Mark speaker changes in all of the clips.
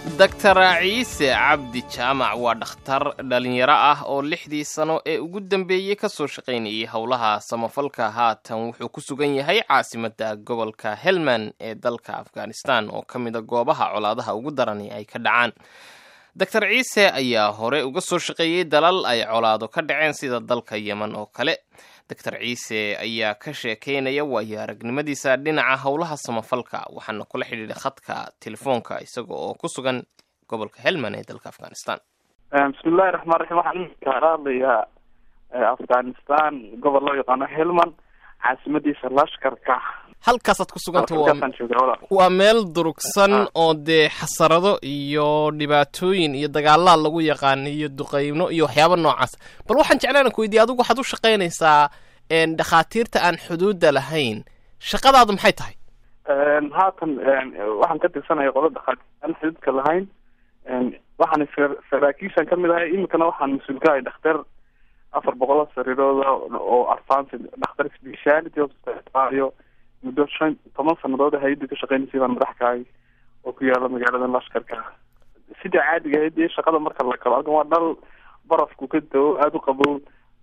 Speaker 1: doctor ciise cabdi jaamac waa dhakhtar dhallinyaro ah oo lixdii sano ee ugu dambeeyey ka soo shaqaynayay howlaha samafalka haatan wuxuu ku sugan yahay caasimadda gobolka helmand ee dalka afghanistan oo ka mida goobaha colaadaha ugu darani ay ka dhacaan doctor ciise ayaa hore uga soo shaqeeyey dalal ay colaado ka dhaceen sida dalka yemen oo kale doctor ciise ayaa ka sheekeynaya waayo aragnimadiisa dhinaca howlaha samafalka waxaana kula xidhiidhay khadka telefoonka isaga oo ku sugan gobolka helmand ee dalka afghanistan
Speaker 2: bismillahi raxmaan raxiim waxaan kaala hadlayaa afghanistan gobol loo yaqaano helmand caasimadiisa lashkarka
Speaker 1: halkaasaad ku suganta waa
Speaker 2: halkaasaan jooga walaal
Speaker 1: waa meel durugsan oo dee xasarado iyo dhibaatooyin iyo dagaalaad lagu yaqaan iyo duqeyno iyo waxyaaba noocaas bal waxaan jeclaan ku weydiye adigu waxaad u shaqaynaysaa dhakhaatiirta aan xuduudda lahayn shaqadaadu maxay tahay
Speaker 2: haatan waxaan ka tirsanaya qola dhakhaatiir aan xuduudka lahayn waxaan saraakiishan kamid ahay iminkana waxaan mas-uul ka ahay dhakhtar afar boqol sariirooda oo advance dhakhtar speciality hospital muddo shan toban sanadood hay-adda ka shaqeynaysay baan madax ka ahay oo ku yaala magaalada lashkarka sida caadiga ahayd dee shaqada marka la galo halkan waa dhal barafku ka dao aada u qabow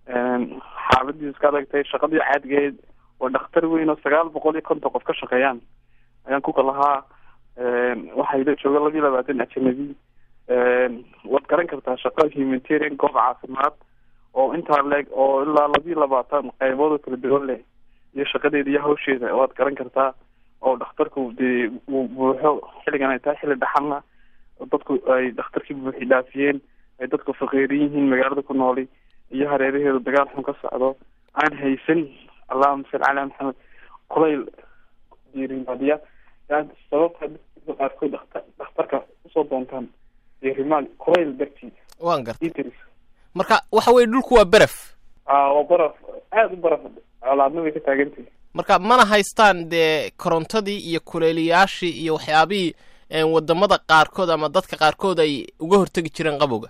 Speaker 2: xaaladiisu ka adag tahay shaqadii caadiga ahayd waa dhakhtar weyn oo sagaal boqol iyo konton qof ka shaqeeyaan ayaan ku kalahaa waxaa ila jooga laba iyo labaatan ajanabi waad garan kartaa shaqo humanitarian goob caafimaad oo intaa leeg oo ilaa labiyo labaatan qeybood oo kala duwan leh iyo shaqadeeda iyo hawsheeda waad garan kartaa oo dhakhtarku dee uu buuxo xilligan ay tahay xilli dhaxalna dadku ay dhakhtarkii buuxi dhaafiyeen ay dadku faqiiran yihiin magaalada ku nooli iyo hareeraheedu dagaal xun ka socdo aan haysan allahuma salli calaa maxamed kulayl diirimaadiya sababta dadka qaarkood dhaktar dhakhtarka usoo doontaan diirimaad kulayl dartii
Speaker 1: waan garta
Speaker 2: itris
Speaker 1: marka waxa weye dhulku waa beref
Speaker 2: waa baraf aada u baraf colaadna way ka taagantahay
Speaker 1: marka mana haystaan dee korontadii iyo kuleeliyaashii iyo waxyaabihii wadamada qaarkood ama dadka qaarkood ay uga hortegi jireen qabowga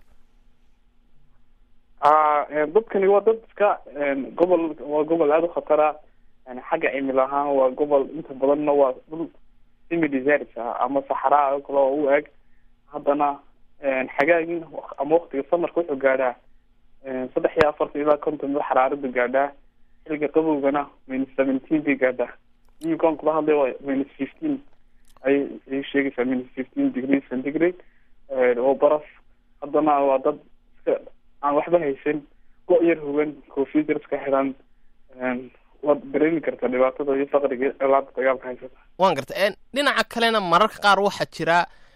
Speaker 2: dadkani waa dad iska gobol waa gobol aada u khatara xagga cimil ahaan waa gobol inta badanna waa dhul semi desert ah ama saxraa oo kale oo u eg haddana xagaagin ama waktiga samarka wuxuu gaadhaa saddex iyo afartan ilaa konton ba xaraarada gaadhaa xilliga qabowgana minus seventeen bay gaadhaa iminkaan kula hadlay waa minus fifteen ay ay sheegaysaa minus fifteen degree centigrade oo baraf haddana waa dad iska aan waxba haysan go- yar hogan koofiyad yar iska xidhan waad dareemi kartaa dhibaatada iyo faqriga colaada dagaalka haysata
Speaker 1: waan garta dhinaca kalena mararka qaar waxaa jira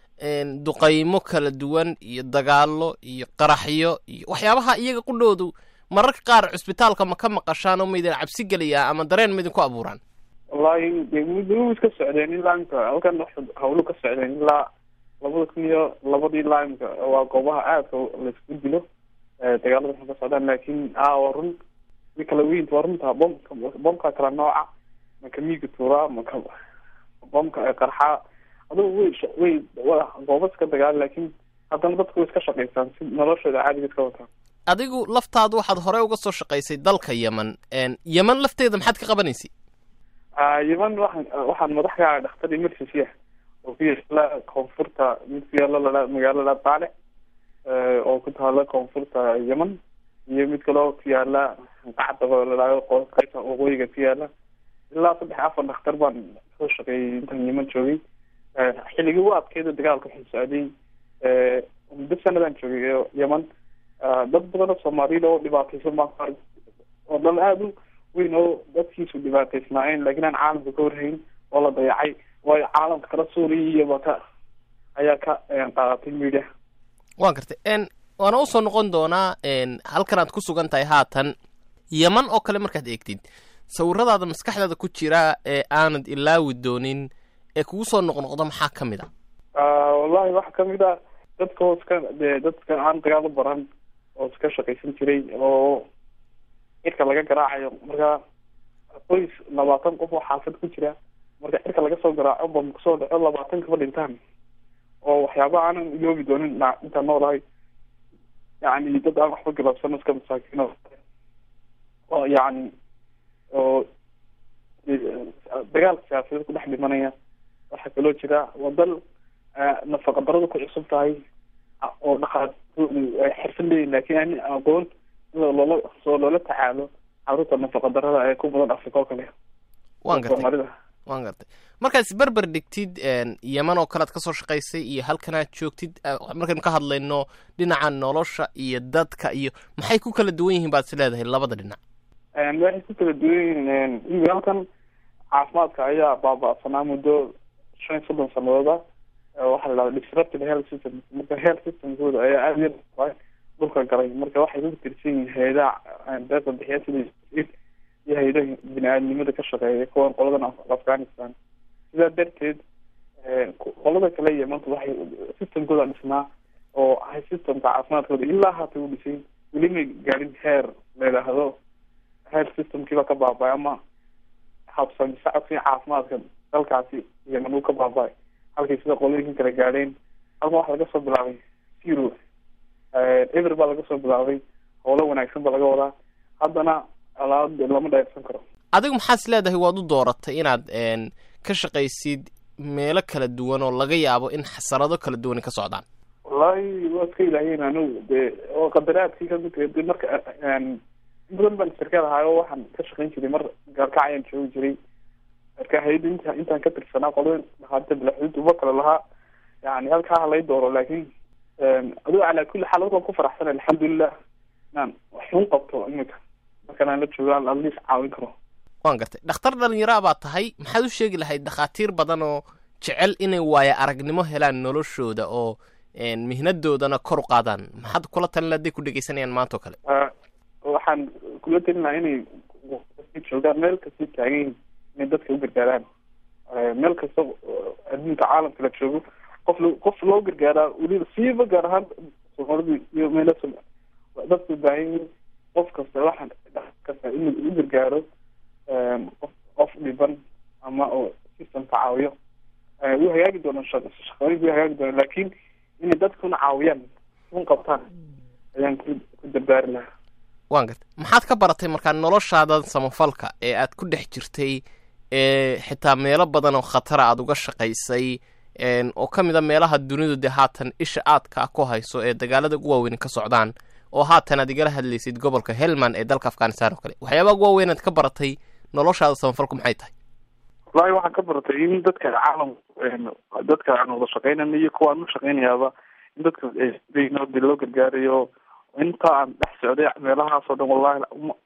Speaker 1: duqaymo kala duwan iyo dagaalo iyo qaraxyo iyo waxyaabaha iyaga qudhoodu mararka qaar cusbitaalka ma ka maqashaan oo maydin cabsi geliyaa ama dareen ma idinku abuuraan
Speaker 2: wallahi de muddo iska socdeen ilaa imka halkan hawlu ka socdeen ilaa labada kun iyo labadii ilaa imka waa goobaha aadka laisku dilo dagaalada waxay ka socdaan laakin a waa run mi kala weyn waa runta bomka bomka kala nooca maka miiga tuuraa maka bomka qarxaa adugu way way gooba iska dagaal laakin haddana dadku way iska shaqaystaan si noloshooda caadiga iska wataan
Speaker 1: adigu laftaadu waxaad hore uga soo shaqaysay dalka yemen yemen lafteeda maxaad ka qabanaysay
Speaker 2: yemen waxaan waxaan madax ka ahay dhakhtar emergency ah oo ku yaala koonfurta mid ku yaala lala magaalada daale oo ku taala koonfurta yemen iyo mid kaleo ku yaala qacda lalaayo qaybta waqooyiga ku yaala ilaa saddex afar dhakhtar baan soo shaqeeyay intaan yemen joogay xilligii u adkeeda dagaalka wuxuu socday muddo sanadaan joogay yemen dad badan oo soomaaliyada oo dhibaataysan baan ku arg oo dal aada u weyn oo dadkiisu dhibaataysnaayeen laakiin aan caalamka ka warhayn oo la dayacay waayo caalamka kala suuriya iyoba ka ayaa ka qaadatay media
Speaker 1: waan gartay waana usoo noqon doonaa halkan aad ku sugan tahay haatan yeman oo kale markaad eegtid sawiradaada maskaxdaada ku jira ee aanad ilaawi doonin ee kugu soo noqnoqdo maxaa ka mid a
Speaker 2: wallahi waxa kamid a dadka oo iska de dadka aan dagaal u baran oo iska shaqaysan jiray oo cirka laga garaacayo marka qoys labaatan qof oo xaafad ku jira marka cirka laga soo garaaco bam kusoo dhaco labaatan kaba dhintaan oo waxyaaba aanan iloobi doonin intaan noolahay yani dad aan waxba galabsano iska masaakiin oo yani oo dagaalka siyaasadeed ku dhex dhimanaya waxaa kaloo jira waa dal nafaqa daradu ku cusub tahay oo dhakhaatiirtoodu ay xirfad leeyihin laakiin ani aqoon sida loola soo loola tacaalo caruurta nafaqa darada ee ku badan afrika oo kale
Speaker 1: waan gartay
Speaker 2: soomaalida
Speaker 1: waan gartay markaas berber dhigtid yeman oo kalead kasoo shaqaysay iyo halkanaad joogtid markaynu ka hadlayno dhinaca nolosha iyo dadka iyo maxay ku kala duwan yihiin baad is leedahay labada dhinac
Speaker 2: waxay ku kala duwan yihiin imika halkan caafimaadka ayaa baaba-sanaa muddo shan iyo soddon sanadooda waxaa la dhahda disrupted health system marka health systemkooda ayaa aada yar dhulka galay marka waxay ku tirsan yihiin hay-adaha deeqa bixiya sida iyo hay-adaha bini-aadnimada ka shaqeeya kuwan qoladan afghanistan sidaa darteed qolada kale yemanta waxay systemkooda dhisnaa oo ahay systemka caafimaadkooda ilaa haata u dhisay weli may gaadhin heer la yidhaahdo health systemkiiba ka baaba-ay ama habsami sacodkii caafimaadka dalkaasi yeman uu ka baaba-ay halkay sida qolooyinkan kale gaadheen halkan waxa laga soo bilaabay zero ever baa laga soo bilaabay howlo wanaagsan baa laga wadaa haddana alaab lama dheersan karo
Speaker 1: adigu maxaad is leedahay waad u dooratay inaad ka shaqaysid meelo kala duwan oo laga yaabo in xasarado kala duwan ka socdaan
Speaker 2: wallahi waa iska ilaahiyeen anigu de oo qadaraadkii kamid de marka in badan baan sarkaal ahaayo waxaan ka shaqayn jiray mar gaalkac ayaan joogi jiray marka hay-adda inta intaan ka tirsanaa qolada dhakhaarta bilaxuud uba kale lahaa yani halkaa halay dooro laakin adigo calaa kulli xaal waan ku faraxsan alxamdulilah inaan waxun qabto imika markan aan la joogo aan adliis caawin karo
Speaker 1: waan gartay dhakhtar dhalinyaraa baad tahay maxaad u sheegi lahayd dhakhaatiir badan oo jecel inay waaya aragnimo helaan noloshooda oo mihnadoodana kor u qaadaan maxaad kula talin hadday ku dhegeysanayaan maanta oo kale
Speaker 2: waxaan kula talin lahaa inay joogaan meel kasta taagan yihin inay dadka u gargaaraan meel kasta adduunka caalamka la joogo qof l qof loo gargaaraa weliba siiba gaar ahaan soomaalida iyo meela dadka u baahan yihiin qof kasta waxaan kasta in u gargaaro qof qof dhiban ama oo systemka caawiyo wuu hagaagi doona shaqooyinka wuu hagaagi doona laakin inay dadkuna caawiyaan un qabtaan ayaan ku ku dardaari lahaa
Speaker 1: waan gartay maxaad ka baratay markaa noloshaadan samafalka ee aad ku dhex jirtay ee xitaa meelo badan oo khatara aada uga shaqaysay oo ka mid a meelaha dunidu dee haatan isha aadka ku hayso ee dagaalada ugu waaweyn ka socdaan oo haatan aad igala hadlaysid gobolka helmand ee dalka afghanistan oo kale waxyaabaha ugu waaweyn aad ka baratay noloshaada samafalku maxay tahay
Speaker 2: wallahi waxaan ka baratay in dadka caalam dadka aan wada shaqeynana iyo kuwa aan u shaqeynayaaba in dadka de loo gargaarayo inta aan dhex socday meelahaasoo dhan wallahi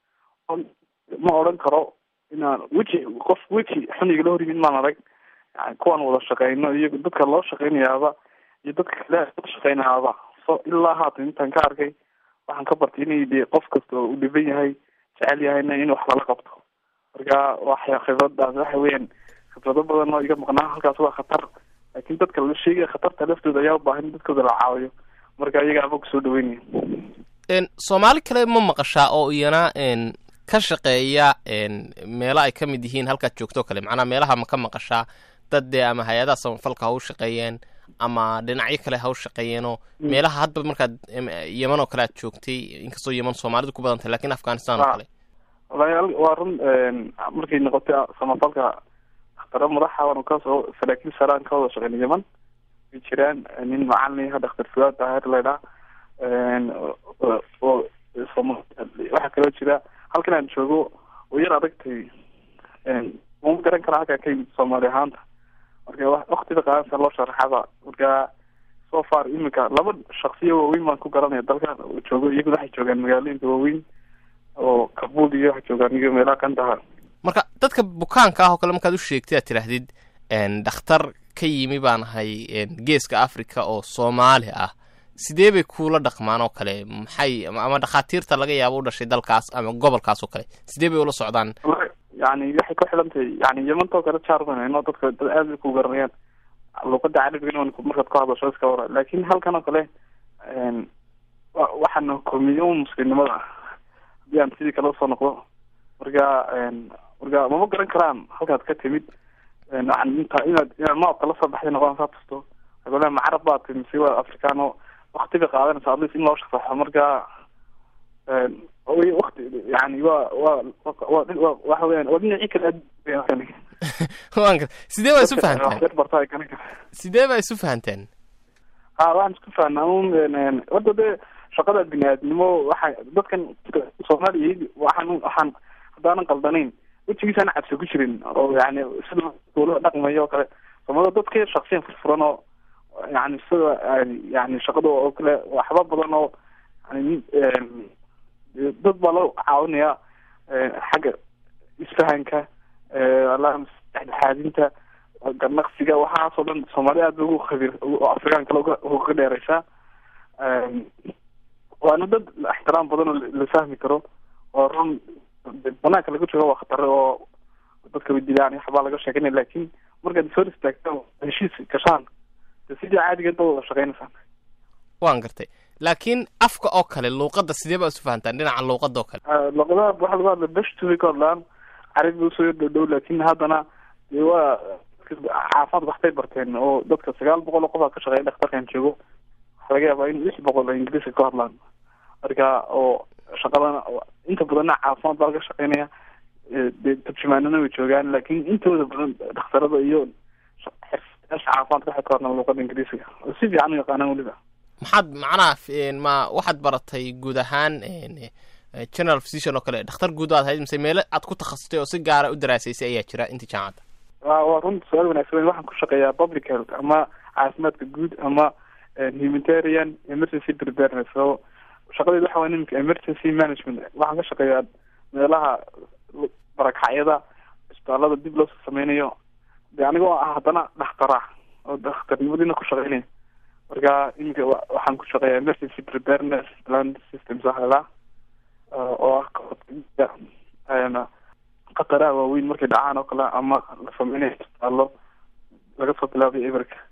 Speaker 2: ma odhan karo inaan weji qof weji xun igala hor yimid maan arag yani kuwaan wada shaqeyno iyo dadka loo shaqeynayaaba iyo dadka kale loo shaqeynayaaba so ilaa haatan intaan ka arkay waxaan ka bartay inay de qof kasta oo u dhiban yahay jecel yahayna in wax lala qabto marka waxya khibradaas waxa weeyaan khibrado badan oo iga maqnaa halkaas waa khatar laakin dadka la sheegaya khatarta laftooda ayaa ubaahan in dadkooda la caawiyo marka iyaga ama kusoo dhaweynaya
Speaker 1: soomaali kale ma maqashaa oo iyana ka shaqeeya meelo ay ka mid yihiin halkaad joogto o kale macnaa meelaha ma ka maqashaa dad dee ama hay-adaha samafalka ha u shaqeeyeen ama dhinacyo kale ha u shaqeeyeenoo meelaha hadba markaad yeman oo kale aad joogtay inkastoo yeman soomaalidu ku badantay lakin afghanistan oo kale
Speaker 2: walahi waa run markay noqotay samafalka dakhtaro madaxa waanu kasoo saraakiil saraan ka wada shaqeyna yeman way jiraan nin macalin daktar fuaad daahir laydhaa oo waxaa kaloo jira halkan aan joogo oo yar adagtay uma garan kara halkaa ka yimid soomaali ahaanta marka waktiga qaadansa loo sharaxaba marka so far imika laba shaksiya waaweyn baan ku garanaya dalkan joogo iyaguna waxay joogaan magaalooyinka waaweyn oo kabul iyo waxay joogaan iyo meelaha kandaha
Speaker 1: marka dadka bukaanka ah oo kale markaad u sheegtay aad tidhaahdid dhakhtar ka yimi baan ahay geeska africa oo soomaali ah sidee bay kuula dhaqmaan oo kale maxay ama dhakhaatiirta laga yaabo u dhashay dalkaas ama gobolkaas oo kale sidee bay ula socdaan
Speaker 2: yani waxay ku xidhan tahay yani yamantoo kale jarmanno dadka dad aad bay ku garanayaan luuqada carabigana markaad ku hadasho iska wara lakin halkan oo kale waxaana kulmiyo un muslimnimada haddii aan sidii kale usoo noqdo marka marka mama garan karaan halkaad ka timid inta inaad inaad noocka lasoo baxday noqon saa tusto agole macarab baa timi mise waa africano wakti bay qaadanaysa atleast in loo shaqsaxo marka wakti yani wa wa wa waxa weyan waa dhinacii kale
Speaker 1: waan gar sidee baa isu fahanteen
Speaker 2: waxyar barta ay garan kara
Speaker 1: sidee baa isu fahanteen
Speaker 2: ha waxaan isku fahnaa un hadda dee shaqada bini-aadnimo waxay dadkan soomaaliya waxaan waxaan haddaanan qaldanayn wejigiisana cabsi ku jirin oo yani sida dawlada dhaqmayo oo kale soomaalida dadka shaksiyan furfuran oo yani sida yani shaqada oo kale waxba badan oo yani dad baa loo caawinaya xagga isfahanka dhexdhexaadinta ganaqsiga waxaasoo dhan soomaaliya aad ba ugu khabir oo afrikaan kale uga dheereysaa waana dad ixtiraam badan oo la fahmi karo oo run banaanka laga joogo waa khatare oo dadka way dilaan waxbaa laga sheeganaya laakin markaad soo istaagtaan heshiis gashaan de sidii caadigeed ba wada shaqeynaysaan
Speaker 1: waan gartay laakiin afka oo kale luuqadda sidee baa isu fahantaan dhinaca luuqadda oo kale
Speaker 2: luuqadaha waxa lagu hadla beshtubi ka hadlaan carabi usoo yar dhow laakin haddana dee waa caafimaad waxbay barteen oo dadka sagaal boqol oo qof aa ka shaqeeya dhakhtarkan joogo waxaa laga yaabaa in lix boqol oo ingiriiska ka hadlaan marka oo shaqadana inta badanna caafimaad baa laga shaqeynaya dee turjumaanana way joogaan laakin intooda badan dhakhtarada iyo xirfadayaasha caafimaadka waxay ka hadlaan luuqada ingiriisiga oo si fiican u yaqaanaan weliba
Speaker 1: maxaad macnaha ma waxaad baratay guud ahaan general physician oo kale dhakhtar guud aad ahayd mise meelo aad ku takhasustay oo si gaara u daraasaysay ayaa jira inta jaamacadda
Speaker 2: wa waa runta su-aal wanaagsan waxaan ku shaqeeyaa public health ama caafimaadka guud ama humanitarian emergency preparedness oo shaqadeed waxa waye nimanka emergency management waxaan ka shaqeeyaa meelaha barakxacyada isbitaalada dib loo sameynayo de anigoo ah haddana dhakhtara oo dhakhtarnimadiina ku shaqeynaya marka iminka waxaan ku shaqeeyaa emergency preparedness plan systems waxala oo ah khataraha waaweyn markay dhacaan oo kale ama la sameynayo isbitaallo laga soo bilaabay eberka